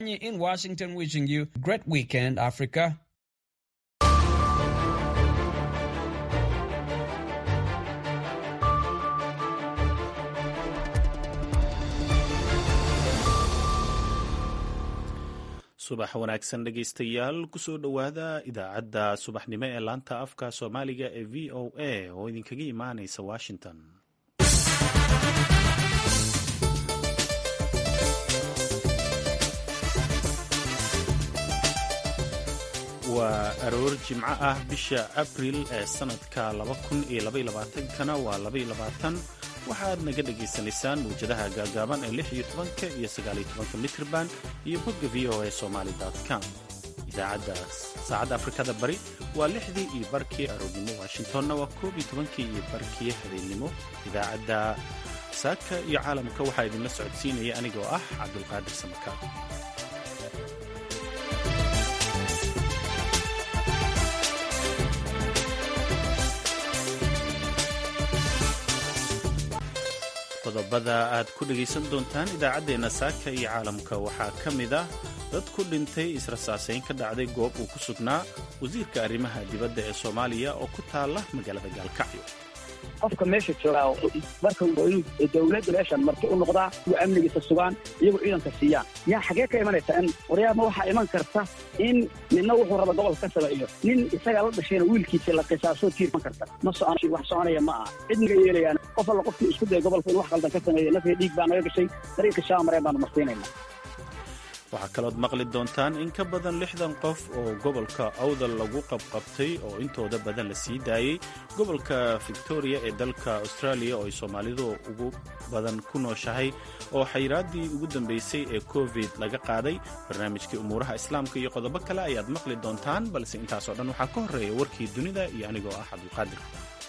in Washington wishing you a great weekend, Africa. subax wanaagsan dhegaystayaal kusoo dhowaada idaacadda subaxnimo ee laanta afka soomaaliga ee v o a oo idinkaga imaanaysa washington waa aroor jimco ah bisha abril ee sannadka kana waa waxaad naga dhagaysanaysaan mawjadaha gaagaaban ee iyo tobanka iyo sagaaliyo tobanka mitrban iyo bogga v o a somaali com idaacadda saacadda afrikada bari waa lixdii iyo barkii aroornimo washingtonna waa koob iyo tobankii iyo barkii habeennimo idaacadda saaka iyo caalamka waxaa idinla socodsiinaya anigoo ah cabdulqaadir samaka qodobada aad ku dhegaysan doontaan idaacaddeenna saaka iyo caalamka waxaa ka mid ah dad ku dhintay israsaasayn ka dhacday goob uu ku sugnaa wasiirka arrimaha dibadda ee soomaaliya oo ku taala magaalada gaalkacyo qofka meesha joogaa marka waa inuu dawladda meeshan marti u noqdaa kuwa amnigiisa sugaan iyagoo ciidanka siiyaan yaa xagee ka imanaysa in waryaama waxaa iman karta in midna wuxuu raba gobolka ka sameeyo nin isagaa la dhashayna wiilkiisa la qisaasoo tiirman karta ma socono wax soconaya ma aha cidniga yeelayaan qof alla qofkii isku daya gobolka in wax qaldan ka sameeya nafya dhiig baa naga gashay dariiqa shaamareen baanu marsiinayna waxaa kalood maqli doontaan in ka badan lixdan qof oo gobolka awdal lagu qabqabtay oo intooda badan la sii daayey gobolka victoria ee dalka australia oo ay soomaalidu ugu badan ku nooshahay oo xayraaddii ugu dambaysay ee covid laga qaaday barnaamijkii umuuraha islaamka iyo qodobo kale ayaad maqli doontaan balse intaasoo dhan waxaa ka horreeya warkii dunida iyo anigoo ah cabdulqaadir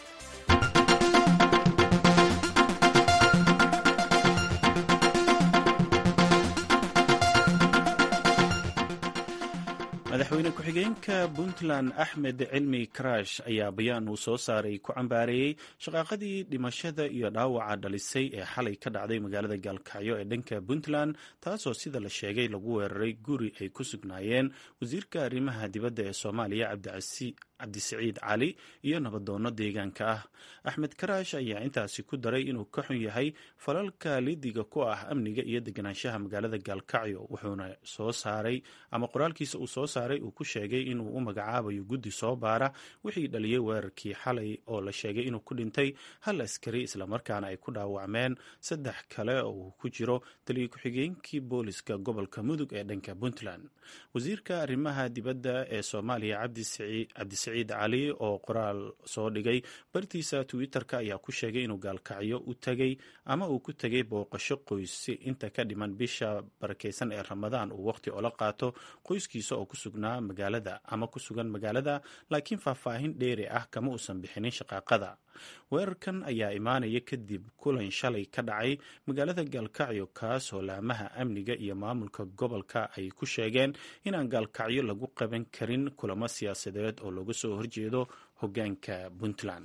madaxweyne ku-xigeenka puntland axmed cilmi karash ayaa bayaan uu soo saaray ku cambaareeyey shaqaaqadii dhimashada iyo dhaawaca dhalisay ee xalay ka dhacday magaalada gaalkacyo ee dhanka puntland taasoo sida la sheegay lagu weeraray guri ay ku sugnaayeen wasiirka arrimaha dibadda ee soomaaliya cabdisiciid cali iyo nabadoonno deegaanka ah axmed karaash ayaa intaasi ku daray inuu ka xun yahay falalka lidiga ku ah amniga iyo deganaanshaha magaalada gaalkacyo wuxuuna soo saaray ama qoraalkiisa uu soo saaray uu ku sheegay inuu u magacaabayo guddi soo baara wixii dhaliyey weerarkii xalay oo la sheegay inuu ku dhintay hal askari islamarkaana ay ku dhaawacmeen saddex kale oo uu ku jiro taliya ku-xigeenkii booliska gobolka mudug ee dhanka puntland wasiirka arrimaha dibadda ee soomaaliya cabdisiciid cali oo qoraal soo dhigay bartiisa twitter-ka ayaa ku sheegay inuu gaalkacyo u tegay ama uu ku tegay booqasho qoysi inta ka dhiman bisha barakeysan ee ramadaan uu waqhti ola qaato qoyskiisa oo ku sugnaa magaalada ama ku sugan magaalada laakiin faahfaahin dheeri ah kama uusan bixinin shaqaaqada weerarkan ayaa imaanaya kadib kulan shalay ka dhacay magaalada gaalkacyo kaas oo laamaha amniga iyo maamulka gobolka ay ku sheegeen inaan gaalkacyo lagu qaban karin kulamo siyaasadeed oo looga soo horjeedo hogaanka puntland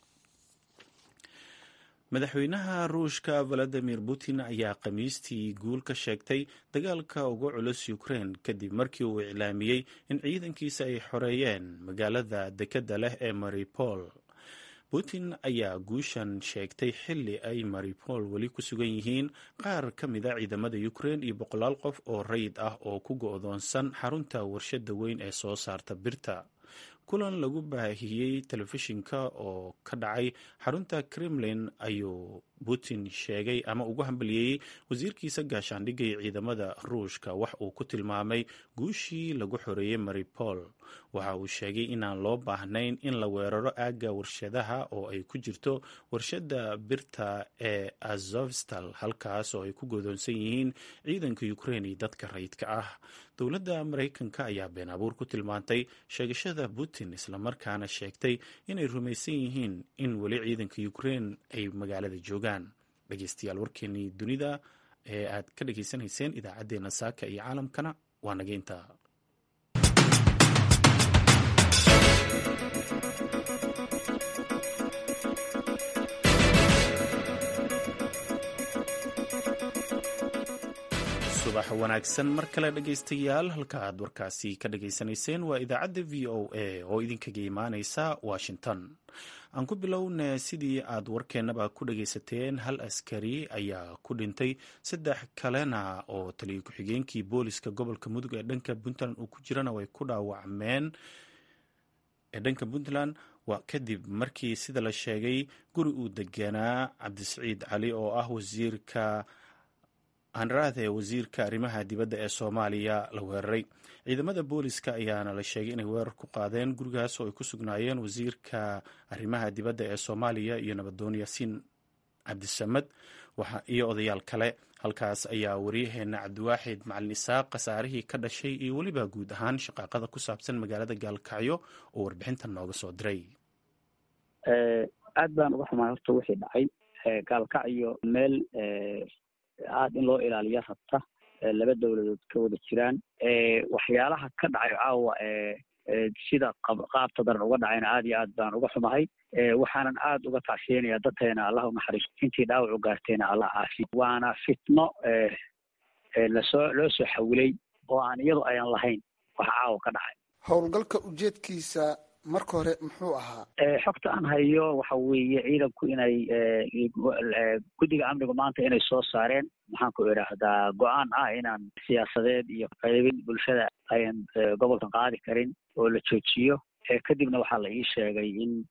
madaxweynaha ruushka valadimir putin ayaa khamiistii guul ka sheegtay dagaalka uga culus ukrain kadib markii uu iclaamiyey in ciidankiisa ay xoreeyeen magaalada dekedda leh ee maripol putin ayaa guushan sheegtay xilli ay maripol weli ku sugan yihiin qaar ka mida ciidamada ukrain iyo boqolaal qof oo rayid ah oo ku go-doonsan xarunta warshada weyn ee soo saarta birta kulan lagu baahiyey telefishinka oo ka dhacay xarunta kremlin ayuu putin sheegay ama ugu hambaliyeeyey wasiirkiisa gaashaandhigga iyo ciidamada ruushka wax uu ku tilmaamay guushii lagu xoreeyey maripol waxa uu sheegay inaan loo baahnayn in la weeraro aagga warshadaha oo ay ku jirto warshada birta ee azovstal halkaas oo ay ku godoonsan yihiin ciidanka ukrain iyo dadka rayidka ah dowladda maraykanka ayaa been abuur ku tilmaantay sheegashada putin islamarkaana sheegtay inay rumaysan yihiin in weli ciidanka ukrain ay magaalada joogaan dhegeystayaal warkeenii dunida ee aad ka dhegaysanayseen idaacaddeenna saaka iyo caalamkana waa naga intaa subax wanaagsan mar kale dhegaystayaal halka aad warkaasi ka dhagaysanayseen waa idaacadda v o a oo idinkaga imaaneysa washington aan ku bilowna sidii aad warkeennaba ku dhagaysateen hal askari ayaa ku dhintay saddex kalena oo taliya ku-xigeenkii booliska gobolka mudug ee dhanka puntland uu ku jirana way ku dhaawacmeen ee dhanka puntland waa kadib markii sida la sheegay guri uu deganaa cabdisiciid cali oo ah wasiirka hanraade wasiirka arrimaha dibadda ee soomaaliya la weeraray ciidamada booliska ayaana la sheegay inay weerar ku qaadeen gurigaas oo ay ku sugnaayeen wasiirka arrimaha dibadda ee soomaaliya iyo nabadoon yaasiin cabdisamad iyo odayaal kale halkaas ayaa waryaheena cabdiwaaxid macalin isaaq khasaarihii ka dhashay iyo weliba guud ahaan shaqaaqada ku saabsan magaalada gaalkacyo oo warbixintan nooga soo diray aad baan uga xumaay horta wixii dhacay gaalkacyo meel aada in loo ilaaliyo rabta laba dowladood ka wada jiraan waxyaalaha ka dhacay caawa sida qaabta daran uga dhacayna aad iyo aad baan uga xumahay waxaanan aad uga tacshiyanaya dadkeena allah unaxariisto intii dhaawac u gaarteena allah caafi waana fitno lasoo loo soo xawilay oo aan iyadu ayan lahayn waxa caawa ka dhacay howlgalka ujeedkiisa marka hore muxuu ahaa xogta aan hayo waxa weeye ciidanku inay guddiga amnigu maanta inay soo saareen maxaan ku idhaahdaa go-aan ah inaan siyaasadeed iyo qaybin bulshada ayan gobolkan qaadi karin oo la joojiyo kadibna waxaa la ii sheegay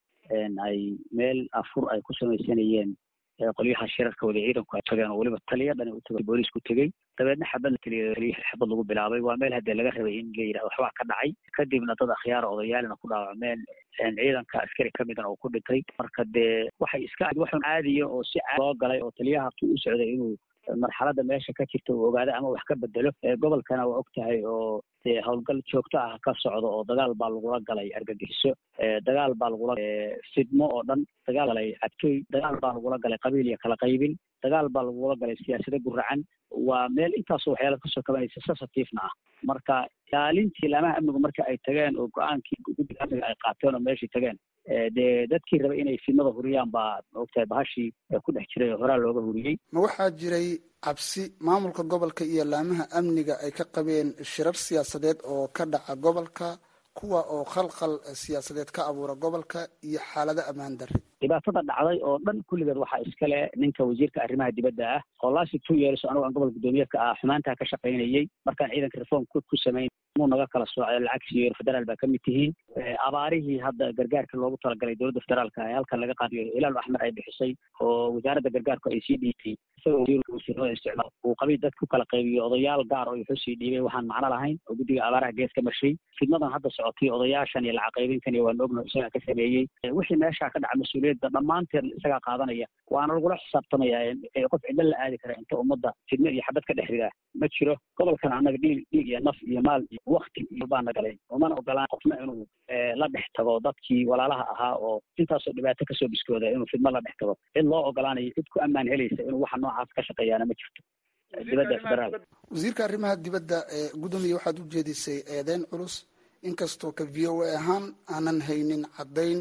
in ay meel afur ay ku samaysanayeen qolyaha shirarka wada ciidanku ay tageen oo weliba taliya dhani u tagay boolisku tegey dabeedna xabad taliya xabad lagu bilaabay waa meel haddee laga rabay in la yidhahdo waxbaa ka dhacay kadibna dad akhyaara odayaalina ku dhaawacmeen ciidanka askari ka midana uu ku dhintay marka dee waxay iska waxun caadiya oo si caadi loo galay oo taliyaha hatuu u socday inuu marxaladda meesha ka jirta uu ogaado ama wax ka bedelo gobolkana waa og tahay oo dee howlgal joogto ah ka socdo oo dagaal baa lagula galay argagixiso dagaal baa lagula fidmo oo dhan dagaal galay cadkey dagaal baa lagula galay qabiil iyo kala qaybin dagaal baa lagula galay siyaasado guracan waa meel intaasoo waxyaala kasoo kabanaysa sensitivena ah marka ilaalintii laamaha amnigu marka ay tageen oo go-aankii guddiga amniga ay qaateen oo meeshii tageen dee dadkii raba inay fidnada huriyaan baa maogtahay bahashii ku dhex jiray oo horaa looga huriyey ma waxaa jiray cabsi maamulka gobolka iyo laamaha amniga ay ka qabeen shirar siyaasadeed oo ka dhaca gobolka kuwa oo khalkhal siyaasadeed ka abuura gobolka iyo xaalado ammaan darri dhibaatada dhacday oo dhan kulligeed waxaa iskale ninka wasiirka arrimaha dibadda ah oo lasi two years anigo aan gobolka guddoomiyeedka ah xumaantaa ka shaqaynayey markaan ciidanka reform ku samayn muu naga kala soocay lacag siiyo federaal baa kamid tihiin abaarihii hadda gargaarka loogu talagalay dowladda federaalka ee halkan laga qaadiyo hilaal axmed ay bixisay oo wasaaradda gargaarku ay sii dhiibtay isagoo wasiirada isticmaal uu qabiil dad ku kala qaybiyo odayaal gaar oo wuxuu sii dhiibay waxaan macno lahayn oo guddiga abaaraha gees ka marshay fidnadan hadda socotay odayaashan iyo lacag qaybinkan iyo waan ognaho isagaa ka sameeyey wixii meeshaa ka dhaca mas-uuliyadda dhammaanteen isagaa qaadanaya waana lagula xisaabtamaya qof cidlo la aadi kara inta ummadda fidno iyo xabad ka dhex ridaa ma jiro gobolkan annaga dhiig dhiig iyo naf iyo maal iyo wakti iyo baana galay umana ogolaan qofna inuu la dhex tago dadkii walaalaha ahaa oo intaasoo dhibaato kasoo biskooda inuu fidmo la dhex tago cid loo ogolaanayo cid ku ammaan helaysa inuu waxa noocaas ka shaqeeyaana ma jirto dibadda federaal wasiirka arrimaha dibadda ee gudoomiya waxaad u jeedisay eedeyn culus inkastoo ka v o a ahaan aanan haynin caddayn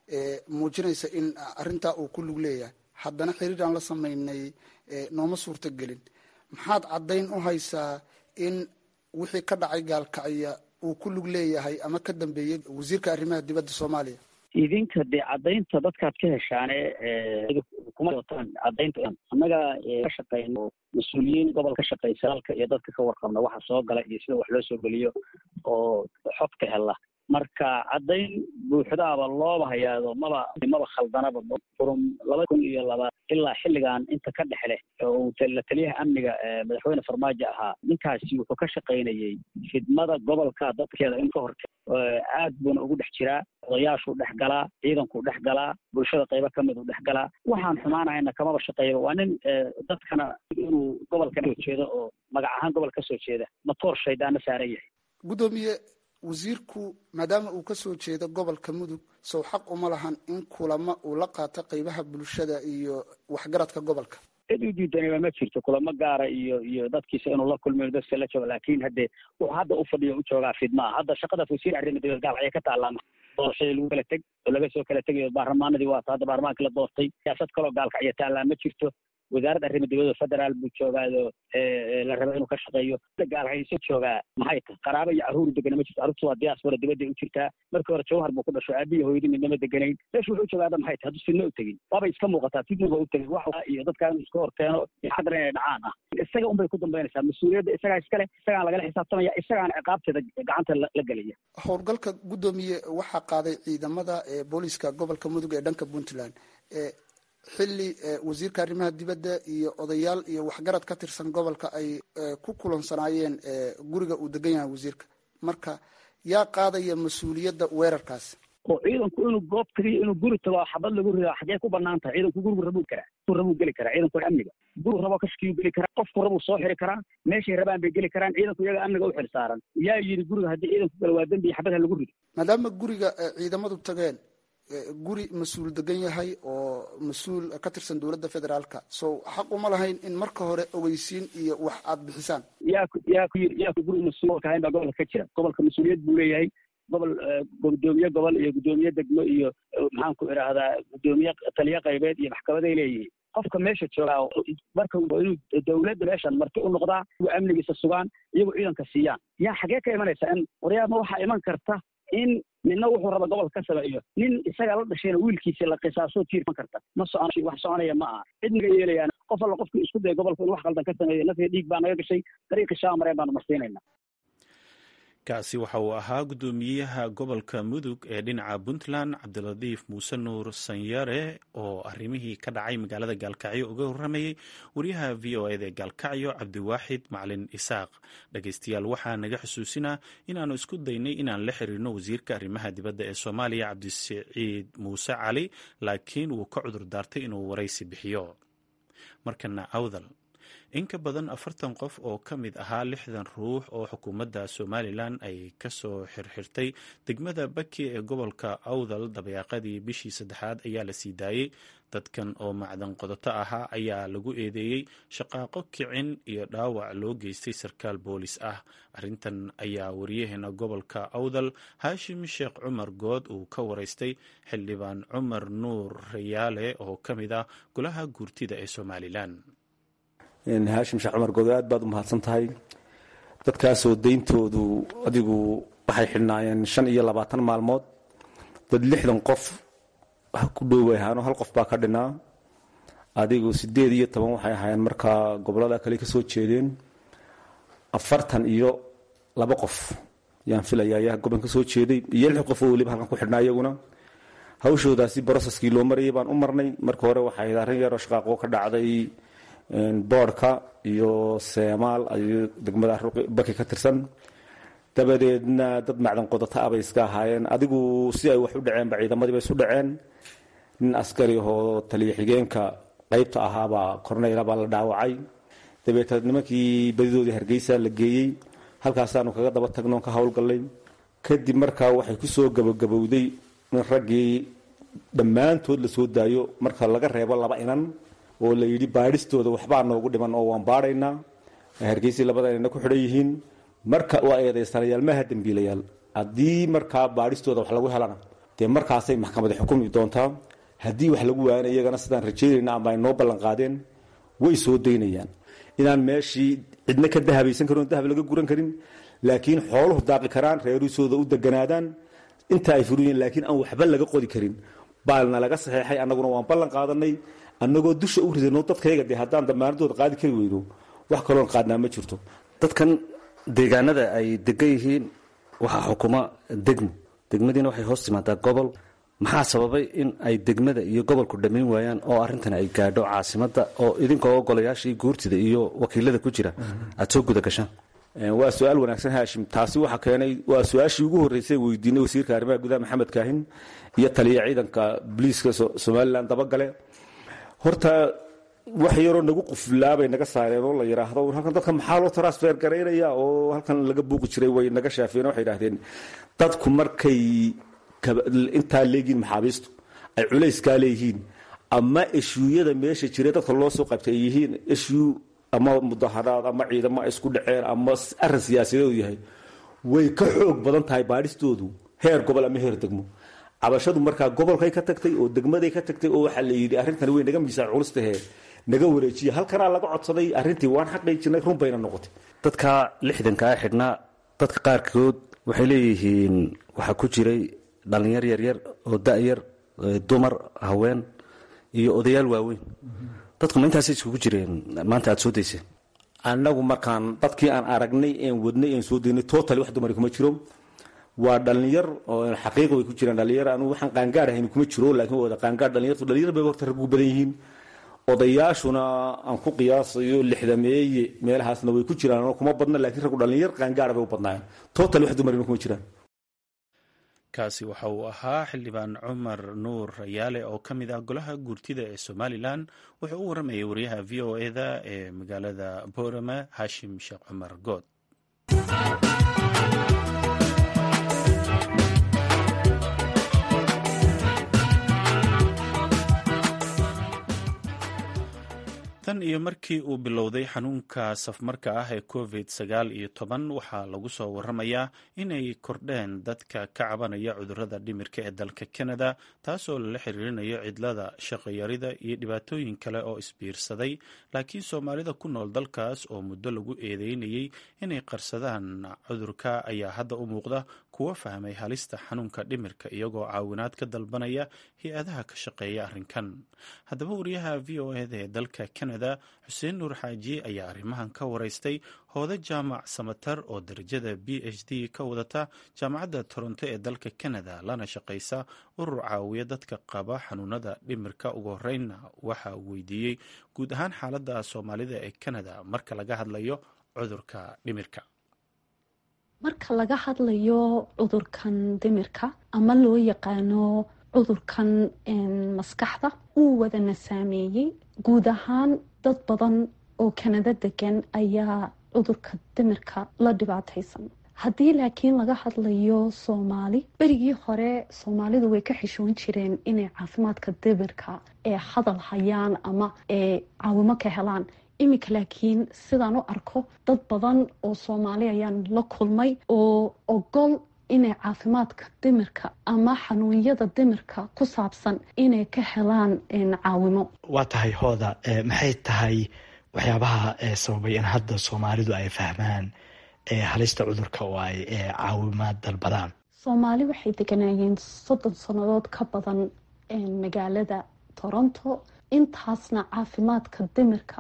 muujinaysa in arrintaa uu ku lug leeyahay haddana xiriir aan la samaynay nooma suurto gelin maxaad caddayn u haysaa in wixii ka dhacay gaalkacya uu ku lug leeyahay ama ka dambeeyey wasiirka arrimaha dibadda soomaaliya idinka dee caddaynta dadkaad ka heshaane kuma wataan caddaynta annaga ka shaqeyno mas-uuliyiin gobol ka shaqeysa halka iyo dadka ka warqabna waxa soo gala iyo sida wax loo soo geliyo oo xogta hela marka caddayn buuxdaaba looba hayaado maba maba khaldanaba furum laba kun iyo laba ilaa xilligan inta ka dhex leh oo la taliyaha amniga madaxweyne farmaajo ahaa ninkaasi wuxuu ka shaqaynayey fidmada gobolka dadkeeda in ka horte aad buuna ugu dhex jiraa odayaashuu dhex galaa ciidankuu dhex galaa bulshada qaybo ka mid uu dhex galaa waxaan xumaanahayna kamaba shaqeeyaba waa nin dadkana inuu gobolka soo jeedo oo magac ahaan gobol ka soo jeeda matoor shaydaana saaran yahay gudoomiye wasiirku maadaama uu kasoo jeedo gobolka mudug sow xaq uma lahan in kulamo uu la qaato qeybaha bulshada iyo waxgaradka gobolka cid u diidanaba ma jirto kulamo gaara iyo iyo dadkiisa inuu la kulmiyo dadka la joogo laakin haddee wuxuu hadda u fadhiyo u joogaa fidmaa hadda shaqadaas wasiir arrima dibad gaal ayay ka taallaa doorashadii lagu kala teg oo laga soo kala tegayo baarlamaanadii waata hadda baarlamaankii la doortay siyaasad kaloo gaalka aya taallaa ma jirto wasaaradda arrima dibadda federaal buu joogaado la raba inuu ka shaqeeyo gaalhayso joogaa maxay tahay qaraaba iyo carruur degana ma jirto carruurtu waa diaspora dibadday u jirtaa markii hore jawhar buu ku dhasho aabihi hooyadii midnama deganayn meeshu wuxuu joogaada maxay tahay hadduu fidno u tegin waabay iska muuqataa fidnuba u tegin wax iyo dadkaa inuu iska horkeeno iyo xadar inay dhacaan ah isaga unbay ku dambaynaysaa mas-uuliyadda isagaa iskale isagaan lagala xisaabtamaya isagaan ciqaabteeda gacanta la gelaya howlgalka guddoomiye waxaa qaaday ciidamada booliiska gobolka mudug ee dhanka puntland xilli wasiirka arrimaha dibadda iyo odayaal iyo waxgarad ka tirsan gobolka ay ku kulansanaayeen guriga uu degan yahay wasiirka marka yaa qaadaya mas-uuliyadda weerarkaas oo ciidanku inuu goob tagiyo inuu guri tago xabad lagu rido xagee ku banaan tahay ciidanku gurigu rabuu karaa rabuu geli karaa ciidanku amniga gurigu raboo kashkiyuu geli karaa qofku rabuu soo xiri karaa meeshay rabaan bay geli karaan ciidanku iyaga amniga u xil saaran yaa yidhi guriga haddii ciidanku gala waa dembi iyo xabad ha lagu rido maadaama guriga ciidamadu tageen guri mas-uul degan yahay oo mas-uul ka tirsan dowladda federaalka so xaq uma lahayn in marka hore ogeysiin iyo wax aada bixisaan yaa ku yaa ku yii yaa ku guri mas-uulka ahayn baa gobolka ka jira gobolka mas-uuliyad buu leeyahay gobol gudoomiye gobol iyo gudoomiye degmo iyo maxaan ku idhaahdaa gudoomiye taliye qaybeed iyo maxkamaday leeyihiin qofka meesha joogaa marka waa inuu dowladda meeshan marti u noqdaa iyagu amnigiisa sugaan iyagu ciidanka siiyaan yaa xagee ka imanaysa in waryaama waxaa iman karta in ninna wuxuu raba gobolka ka sameeyo nin isaga la dhashayna wiilkiisa la qisaaso tiirman karta ma socon wax soconaya ma aha cid naga yeelayaan qof alla qofkii isku daya gobolka in wax qaldan ka sameeyo nafya dhiig baa naga gashay dariiqii shaamareen baanu marsiinayna kaasi waxa uu ahaa guddoomiyaha gobolka mudug ee dhinaca puntland cabdiladiif muuse nuur sanyare oo arrimihii ka dhacay magaalada gaalkacyo uga warramayey wariyaha v o eda gaalkacyo cabdiwaaxid macalin isaaq dhegeystayaal waxaa naga xusuusinaa inaannu isku daynay inaan la xiriirno wasiirka arrimaha dibadda ee soomaaliya cabdisiciid muuse cali laakiin wuu ka cudur daartay inuu waraysi bixiyo markana awdal in ka badan afartan qof oo ka mid ahaa lixdan ruux oo xukuumadda somalilan ay kasoo xirxirtay degmada baki ee gobolka awdal dabayaaqadii bishii saddexaad ayaa la sii daayey dadkan oo macdan qodoto ahaa ayaa lagu eedeeyey shaqaaqo kicin iyo dhaawac loo geystay sarkaal boolis ah arrintan ayaa wariyaheena gobolka awdal haashim sheekh cumar good uu ka waraystay xildhibaan cumar nuur rayaale oo ka mid ah golaha guurtida ee somalilan haashim sheekh cumar good aad baad u mahadsan tahay dadkaasoo deyntoodu adigu waxay xidhnaayeen shan iyo labaatan maalmood dad lixdan qof ku dhoway ahaano hal qof baa ka dhinaa adigu sideed iyo toban waxay ahaayeen markaa gobolada kale kasoo jeedeen afartan iyo laba qof yaan filaya ayaa gobolka kasoo jeeday iyo lix qof oo weliba halkan ku xidhnaa iyaguna hawshoodaasi broseskii loo marayay baan u marnay marka hore waxay arrin yaroo shaqaaqo ka dhacday boodhka iyo seemaal ayu degmada baki ka tirsan dabadeedna dad macdan qodata ah bay iska ahaayeen adigu si ay wax u dhaceenba ciidamadii bay isu dhaceen nin askari ahoo taliya xigeenka qaybta ahaabaa korneyla baa la dhaawacay dabeeteed nimankii badidoodii hargeysa la geeyey halkaasaanu kaga daba tagno ka howlgallay kadib markaa waxay ku soo gabagabowday in raggii dhammaantood la soo daayo marka laga reebo laba inan oo la yidhi baadhistooda waxbaa noogu dhiman oo waan baadhaynaa hargeysii labada inana ku xidhan yihiin marka waa eedaysanayaal maaha dembiilayaal haddii markaa baadhistooda wax lagu helana dee markaasay maxkamadi xukumi doontaa haddii wax lagu waayana iyagana sidaan rajeynayna ama ay noo ballan qaadeen way soo daynayaan inaan meeshii cidna ka dahabaysan karin oo dahab laga guran karin laakiin xooluhu daaqi karaan reeruusooda u deganaadaan inta ay furuyiin laakiin aan waxba laga qodi karin baalna laga saxeexay annaguna waan ballan qaadanay annagoo dusha u ridano dadkayaga dee haddaan damaanadooda qaadi kari weyno wax kaloon qaadnaa ma jirto dadkan deegaanada ay degan yihiin waxaa xukuma degmo degmadiina waxay hoos timaadaa gobol maxaa sababay in ay degmada iyo gobolku dhammayn waayaan oo arrintan ay gaadho caasimada oo idinkoo ogolayaashii guurtida iyo wakiilada ku jira aada soo guda gashaan waa su-aal wanaagsan haashim taasi waxaa keenay waa su-aashii ugu horreysay weydiinay wasiirka arrimaha gudaha maxamed kaahin iyo taliya ciidanka booliiska somalilan dabagale horta wax yaroo nagu quflaabay naga saareen oo la yidhaahdo halkan dadka maxaa loo transfer garaynaya oo halkan laga buuqi jiray way naga shaafeen waxay idhahdeen dadku markay intaa leegiin maxaabiistu ay culayskaa leeyihiin ama eshuuyada meesha jira dadka loo soo qabtay ay yihiin eshuu ama mudaharaad ama ciidamo ay isku dhaceen ama arin siyaasadeedu yahay way ka xoog badan tahay baadhistoodu heer gobol ama heer degmo cabashadu markaa gobolkay ka tagtay oo degmaday ka tagtay oo waxaa la yidhi arrintani way naga miisaan culustahee naga wareejiya halkanaa laga codsaday arrintii waan xaqiijinay run bayna noqotay dadka lixdankaa xidhnaa dadka qaarkood waxay leeyihiin waxaa ku jiray dhallinyar yaryar oo da-yar dumar haween iyo odayaal waaweyn dadku ma intaas iskugu jireen maanta aada soo dayseen annagu markaan dadkii aan aragnay een wadnay een soo daynay total wax dumari kuma jiro waa dhalinyar oo xaqiiq way ku jiraan dhalinyar anu waxaan qaangaar ahayn kuma jiro laakiin wada qaangaar dhalinyartu dhalinyar bay horta rag ugu badan yihiin odayaashuna aan ku qiyaasayo lixdameeye meelahaasna way ku jiraan kuma badna laakiin raggu dhalinyar qaangaar bay u badnaayeen total wax dumarina kuma jiraan kaasi waxa uu ahaa xildhibaan cumar nuur rayaale oo ka mid ah golaha guurtida ee somalilan wuxuu u waramayay wariyaha v o eda ee magaalada boorama hashim sheekh cumar good tan iyo markii uu bilowday xanuunka safmarka ah ee covid sagaal iyo toban waxaa lagu soo waramayaa inay kordheen dadka ka cabanaya cudurada dhimirka ee dalka canada taasoo lala xiriirinayo cidlada shaqayarida iyo dhibaatooyin kale oo isbiirsaday laakiin soomaalida ku nool dalkaas oo muddo lagu eedeynayay inay qarsadaan cudurka ayaa hadda u muuqda kuwa fahmay halista xanuunka dhimirka iyagoo caawinaad ka dalbanaya hay-adaha ka shaqeeya arrinkan haddaba wariyaha v o eda ee dalka canada xuseen nuur xaaji ayaa arrimahan ka waraystay hooda jaamac samatar oo darajada b h d ka wadata jaamacadda toronto ee dalka canada lana shaqaysa urur caawiya dadka qaba xanuunada dhimirka ugu horeynna waxa uu weydiiyey guud ahaan xaaladda soomaalida ee canada marka laga hadlayo cudurka dhimirka marka laga hadlayo cudurkan dhimirka ama loo yaqaano cudurkan maskaxda uu wadana saameeyey guud ahaan dad badan oo kanada degan ayaa cudurka dhimirka la dhibaataysan haddii laakiin laga hadlayo soomaali berigii hore soomaalidu way ka xishoon jireen inay caafimaadka dhimirka ee hadal hayaan ama ee caawimo ka helaan iminka laakiin sidaan u arko dad badan oo soomaali ayaan la kulmay oo ogol inay caafimaadka dhimirka ama xanuunyada dhimirka ku saabsan inay ka helaan caawimo waa tahay hooda maxay tahay waxyaabaha sababay in hadda soomaalidu ay fahmaan halista cudurka oo ay caawimaad dalbadaan soomaali waxay deganaayeen soddon sannadood ka badan magaalada toronto intaasna caafimaadka dhimirka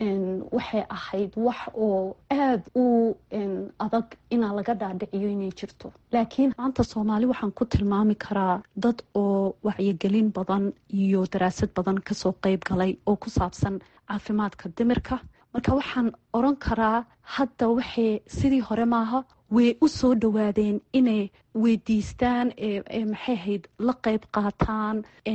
waxay ahayd wax oo aada u adag inaa laga dhaadhiciyo inay jirto laakiin maanta soomaali waxaan ku tilmaami karaa dad oo wacyigelin badan iyo daraasad badan kasoo qeyb galay oo ku saabsan caafimaadka dhimirka marka waxaan oran karaa hadda waxay sidii hore maaha way u soo dhawaadeen inay weydiistaan maxay ahayd la qeyb qaataan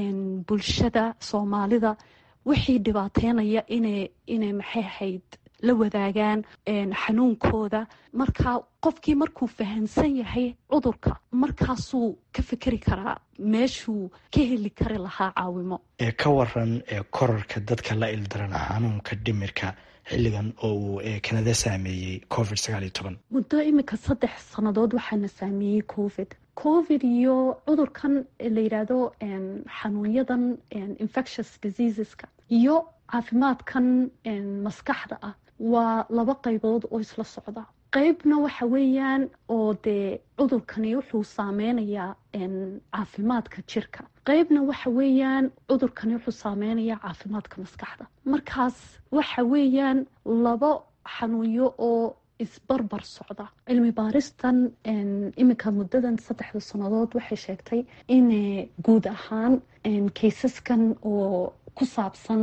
bulshada soomaalida wixii dhibaateynaya ina inay maxay ahayd la wadaagaan xanuunkooda marka qofkii markuu fahamsan yahay cudurka markaasuu ka fikeri karaa meeshuu ka heli kari lahaa caawimo ka waran korarka dadka la ildarana xanuunka dhimirka xilligan oo uu kanada saameeyey covid sagaal iyo toban muddo iminka saddex sannadood waxaana saameeyey covid covid iyo cudurkan la yidhaahdo xanuunyadan infectious diseaseska iyo caafimaadkan maskaxda ah waa laba qaybood oo isla socda qeybna waxa weeyaan oo dee cudurkani wuxuu saameynayaa caafimaadka jirka qeybna waxa weeyaan cudurkani wuxuu saameynayaa caafimaadka maskaxda markaas waxa weeyaan laba xanuunyo oo isbarbar socda cilmi baaristan iminka muddadan saddexda sannadood waxay sheegtay in guud ahaan kaysaskan oo ku saabsan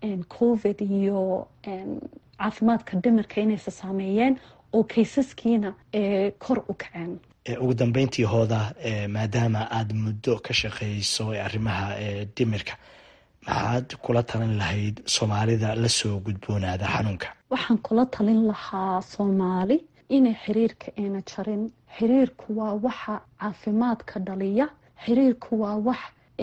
covid iyo caafimaadka dhimirka inaysa saameeyeen oo kaysaskiina kor u kaceen ugu dambeyntii hooda maadaama aada muddo ka shaqeyso arrimaha dhimirka maxaad kula talin lahayd soomaalida lasoo gudboonaada xanuunka waxaan kula talin lahaa soomaali inay xiriirka ayna jarin xiriirku waa waxa caafimaadka dhaliya xiriirku waa wax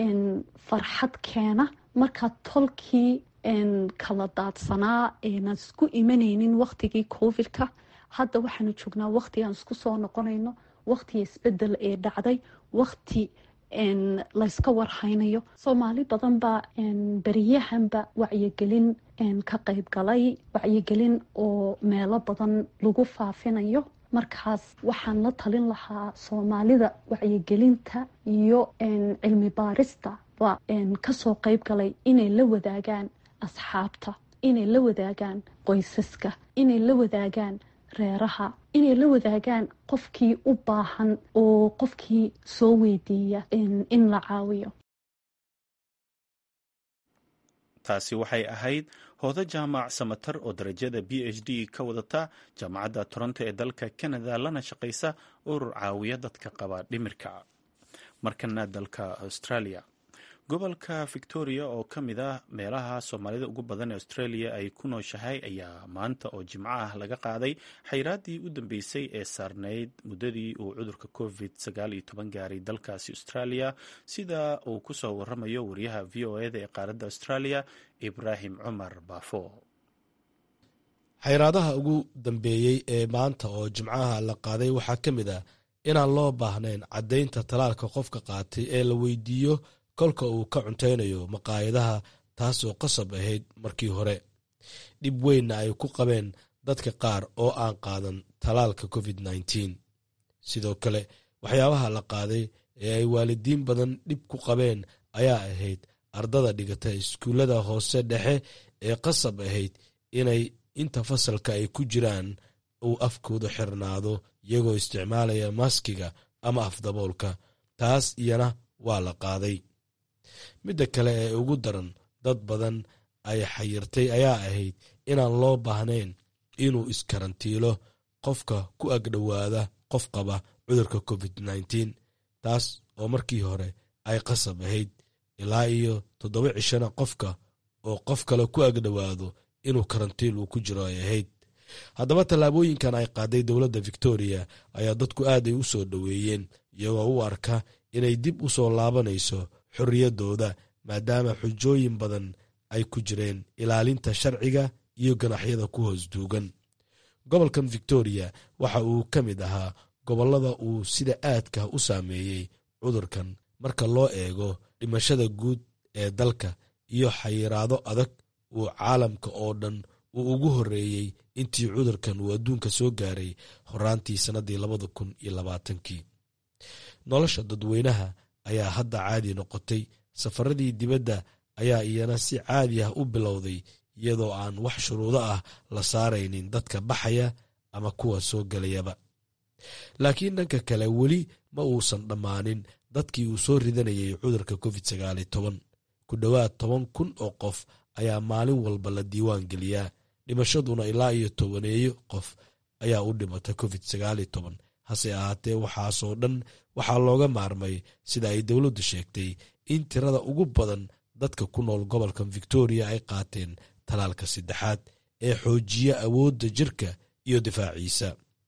farxad keena markaa tolkii kala daadsanaa aynan isku imanaynin waktigii covidka hadda waxaanu joognaa wakti aan isku soo noqonayno wakti isbedel ee dhacday wakti layska warhaynayo soomaali badan baa beriyahanba wacyigelin ka qayb galay wacyigelin oo meelo badan lagu faafinayo markaas waxaan la talin lahaa soomaalida wacyigelinta iyo cilmi baarista ba kasoo qayb galay inay la wadaagaan asxaabta inay la wadaagaan qoysaska inay la wadaagaan reeraha inay la wadaagaan qofkii u baahan oo qofkii soo weydiiya in la caawiyo taasi waxay ahayd hoodo jaamac samatar oo darajada b h d ka wadata jaamacadda toronto ee dalka canada lana shaqaysa urur caawiya dadka qaba dhimirka markana dalka australia gobolka victoria oo ka mid ah meelaha soomaalida ugu badan ee australia ay ku nooshahay ayaa maanta oo jimco ah laga qaaday xayraaddii u dambeysay ee saarnayd muddadii uu cudurka covid sagaal iyo toban gaaray dalkaasi australia sida uu ku soo waramayo wariyaha v o eda ee qaaradda australia ibraahim cumar baafo xayraadaha ugu dambeeyey ee maanta oo jimcaha la qaaday waxaa ka mid ah inaan loo baahnayn caddaynta talaalka qofka qaatay ee la weydiiyo kolka uu ka cuntaynayo maqaayadaha taasoo qasab ahayd markii hore dhib weynna ay ku qabeen dadka qaar oo aan qaadan talaalka covid nneteen sidoo kale waxyaabaha la qaaday ee ay waalidiin badan dhib ku qabeen ayaa ahayd ardada dhigata iskuullada hoose dhexe ee qasab ahayd inay inta fasalka ay ku jiraan uu afkooda xirnaado iyagoo isticmaalaya maskiga ama afdaboolka taas iyana waa la qaaday midda kale ee ugu daran dad badan ay xayirtay ayaa ahayd inaan loo baahnayn inuu iskarantiilo qofka ku agdhowaada qof qaba cudurka covid nneteen taas oo markii hore ay qasab ahayd ilaa iyo toddoba cishana qofka oo qof kale ku agdhowaado inuu karantiil uu ku jiro ay ahayd haddaba tallaabooyinkan ay qaaday dowladda victoria ayaa dadku aaday u soo dhoweeyeen iyagoo u arka inay dib u soo laabanayso xorriyaddooda maadaama xujooyin badan ay ku jireen ilaalinta sharciga iyo ganaxyada ku hoos duugan gobolkan victoria waxa uu ka mid ahaa gobollada uu sida aadka u saameeyey cudurkan marka loo eego dhimashada guud ee dalka iyo xayiraado adag uu caalamka oo dhan uu ugu horreeyey intii cudurkan uu adduunka soo gaaray horaantii sannaddii labada kun iyo labaatankii nolosha dadweynaha ayaa hadda caadi noqotay safaradii dibadda ayaa iyana si caadi ah u bilowday iyadoo aan wax shuruudo ah la saaraynin dadka baxaya ama kuwa soo gelayaba laakiin dhanka kale weli ma uusan dhammaanin dadkii uu soo ridanayay cudurka covid sagaali toban ku dhowaad toban kun oo qof ayaa maalin walba la diiwaan geliyaa dhimashaduna ilaa iyo tobaneeyo qof ayaa u dhimata covid sagaali toban hase ahaatee waxaasoo dhan waxaa looga maarmay sida ay dowladdu sheegtay in tirada ugu badan dadka ku nool gobolkan victoria ay qaateen talaalka saddexaad ee xoojiya awoodda jirka iyo difaaciisa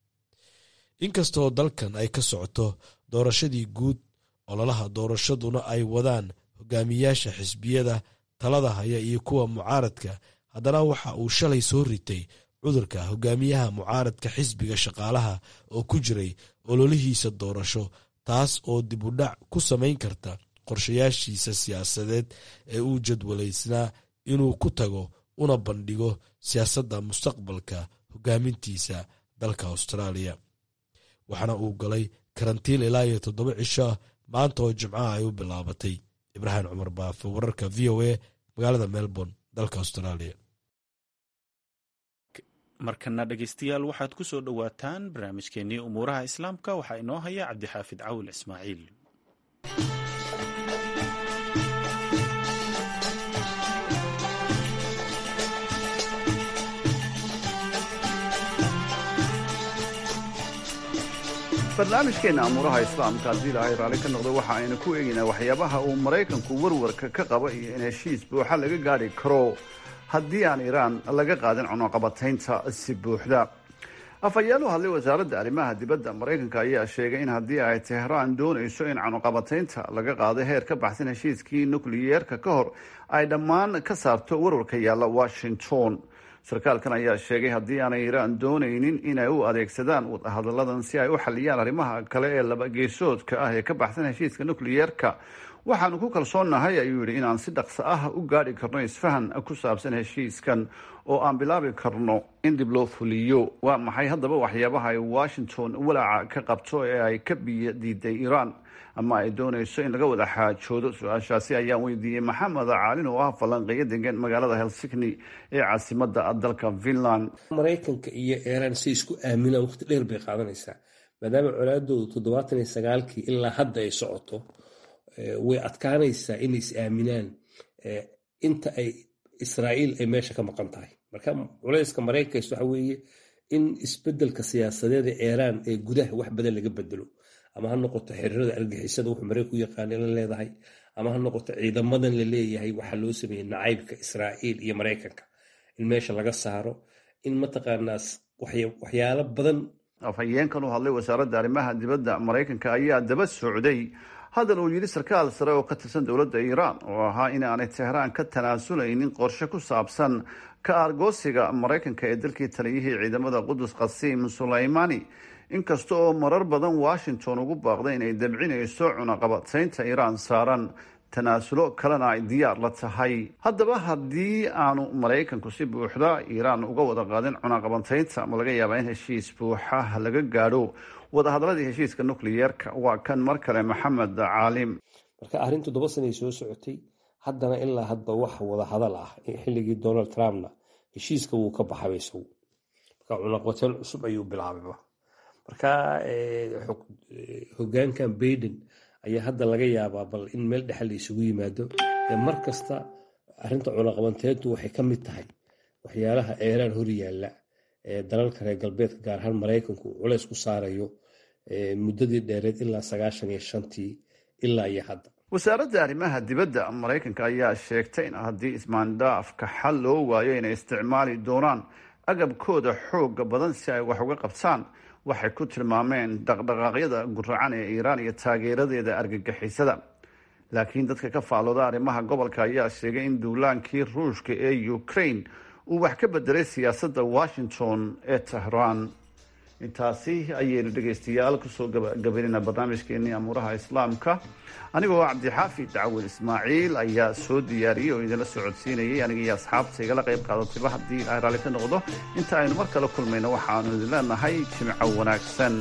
inkastoo dalkan ay ka socoto doorashadii guud ololaha doorashaduna ay wadaan hogaamiyaasha xisbiyada talada haya iyo kuwa mucaaradka haddana waxa uu shalay soo ritay cudurka hogaamiyaha mucaaradka xisbiga shaqaalaha oo ku jiray ololihiisa doorasho taas oo dib u dhac ku samayn karta qorshayaashiisa siyaasadeed ee uu jadwalaysnaa inuu ku tago una bandhigo siyaasadda mustaqbalka hogaamintiisa dalka austraaliya waxaana uu galay karantiin ilaa iyo toddoba cisho maanta oo jimcaha ay u bilaabatay ibraahim cumar baafe wararka v o a magaalada melbourne dalka australia markana dhegeystayaal waxaad ku soo dhowaataan barnaamijkeenii umuuraha islaamka waxaa inoo haya cabdixaafid cawil ismaaciil barnaamijkeenna amuuraha islaamka haddii ilaahay raalli ka noqdo waxa aynu ku eegaynaa waxyaabaha uu maraykanku warwarka ka qaba iyo in heshiis buuxa laga gaadhi karo haddii aan iiraan laga qaadin cunuqabataynta si buuxda afhayeen u hadlay wasaaradda arrimaha dibadda maraykanka ayaa sheegay in haddii ay tehraan doonayso in cunuqabataynta laga qaado heer ka baxsan heshiiskii nukliyeerka ka hor ay dhammaan ka saarto warwarka yaalla washington sarkaalkan ayaa sheegay haddii aanay iiraan doonaynin inay u adeegsadaan wadahadalladan si ay u xaliyaan arrimaha kale ee labageesoodka ah ee ka baxsan heshiiska nukliyeerka waxaanu ku kalsoonnahay ayuu yidhi inaan si dhaqso ah u gaadhi karno isfahan ku saabsan heshiiskan oo aan bilaabi karno in dib loo fuliyo waa maxay haddaba waxyaabaha ay washington walaaca ka qabto ee ay ka biyo diiday iiraan ama ay doonayso in laga wada xaajoodo su-aashaasi ayaan weydiiyey maxamed caalin oo ah falanqeeyo degan magaalada helsigni ee caasimada dalka finland maraykanka iyo iiraan si isku aaminaan waqti dheer bay qaadanaysaa maadaama colaadoodu toddobaatan iyo sagaalkii ilaa hadda ay socoto way adkaanaysaa inay is aaminaan inta ay israa'iil ay meesha ka maqan tahay marka culayska maraykankays waxa weeye in isbedelka siyaasadeeda iiraan ee gudaha wax badan laga bedelo ama ha noqoto xiriirada argixisada wuxuu maraykan u yaqaana la leedahay ama ha noqoto ciidamadan la leeyahay waxaa loo sameeyey nacaybka israa'iil iyo maraykanka in meesha laga saaro in mataqaanaa waxyaalo badan afhayeenkan u hadlay wasaaradda arrimaha dibadda maraykanka ayaa daba socday hadal uu yidhi sarkaal sare oo ka tirsan dowladda iiraan oo ahaa in aanay tehraan ka tanaasuleynin qorshe ku saabsan ka aargoosiga maraykanka ee dalkii taliyihii ciidamada qudus qasiim sulaymani inkasta oo marar badan washington ugu baaqday inay dabcinayso cunaqabataynta iiraan saaran tanaasulo kalena ay diyaar la tahay haddaba haddii aanu maraykanku si buuxda iiraan uga wada qaadin cunaqabataynta ma laga yaabaa in heshiis buuxa laga gaadho wadahadalladii heshiiska nukliyeerka waa kan mar kale maxamed caalim marka arrin toddoba sanay soo socotay haddana ilaa hadba wax wada hadal ah xilligii donald trumpna heshiiska wuu ka baxaba isagu marka cunaqabateyn cusub ayuu bilaabayba marka hogaankan baiden ayaa hadda laga yaabaa bal in meel dhexal la isugu yimaado mar kasta arrinta cunaqabateyntu waxay ka mid tahay waxyaalaha eeraan hor yaalla ee dalalka reer galbeedka gaar ahaan maraykanku culays ku saarayo muddadii dheereed ilaa sagaashan iyo shantii ilaa iyo hadda wasaaradda arrimaha dibadda maraykanka ayaa sheegtay in haddii ismaandhaafka xal loo waayo inay isticmaali doonaan agabkooda xooga badan si ay wax uga qabtaan waxay ku tilmaameen dhaqdhaqaaqyada guracan ee iiraan iyo taageeradeeda argagixisada laakiin dadka ka faallooda arrimaha gobolka ayaa sheegay in duulaankii ruushka ee ukraine uu wax ka bedelay siyaasadda washington ee tehraan intaasi ayaynu dhegaystayaal kusoo gabagabaynayna barnaamijkeenii amuuraha islaamka anigoo cabdixaafi dacwad ismaaciil ayaa soo diyaariyey oo idinla socodsiinayay aniga iyo asxaabta igala qayb qaadatayba haddii ilahay raalli ka noqdo inta aynu mar kale kulmayno waxaanu idin leenahay jimco wanaagsan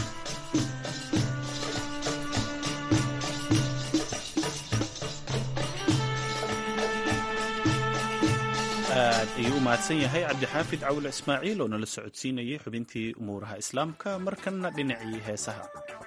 aad ayuu u mahadsan yahay cabdixaafid cawle ismaaciil oo nala socodsiinayay xubintii umuuraha islaamka markanna dhinacii heesaha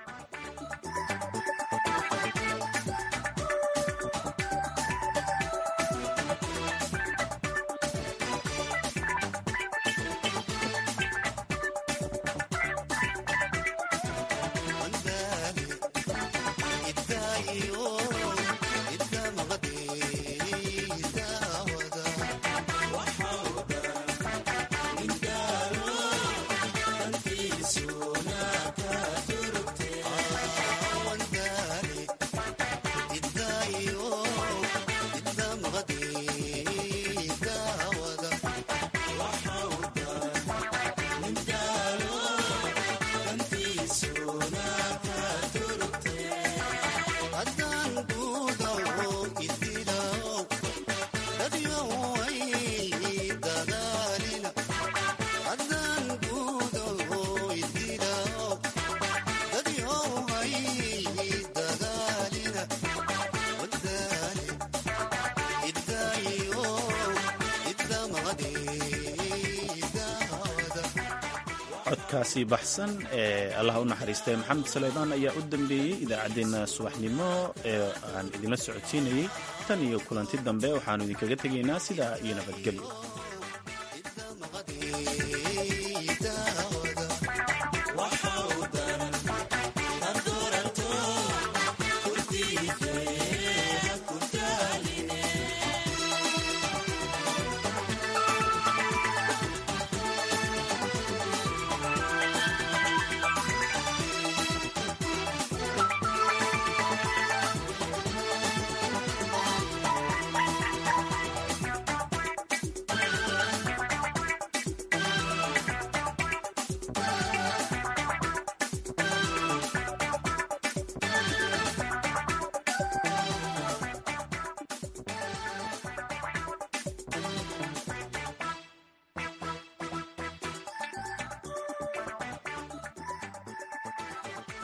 codkaasi baxsan ee allah u naxariistay maxamed saleymaan ayaa u dambeeyey idaacaddeenna subaxnimo ee aan idinla socodsiinayey tan iyo kulanti dambe waxaannu idinkaga tegaynaa sidaa iyo nabadgelyo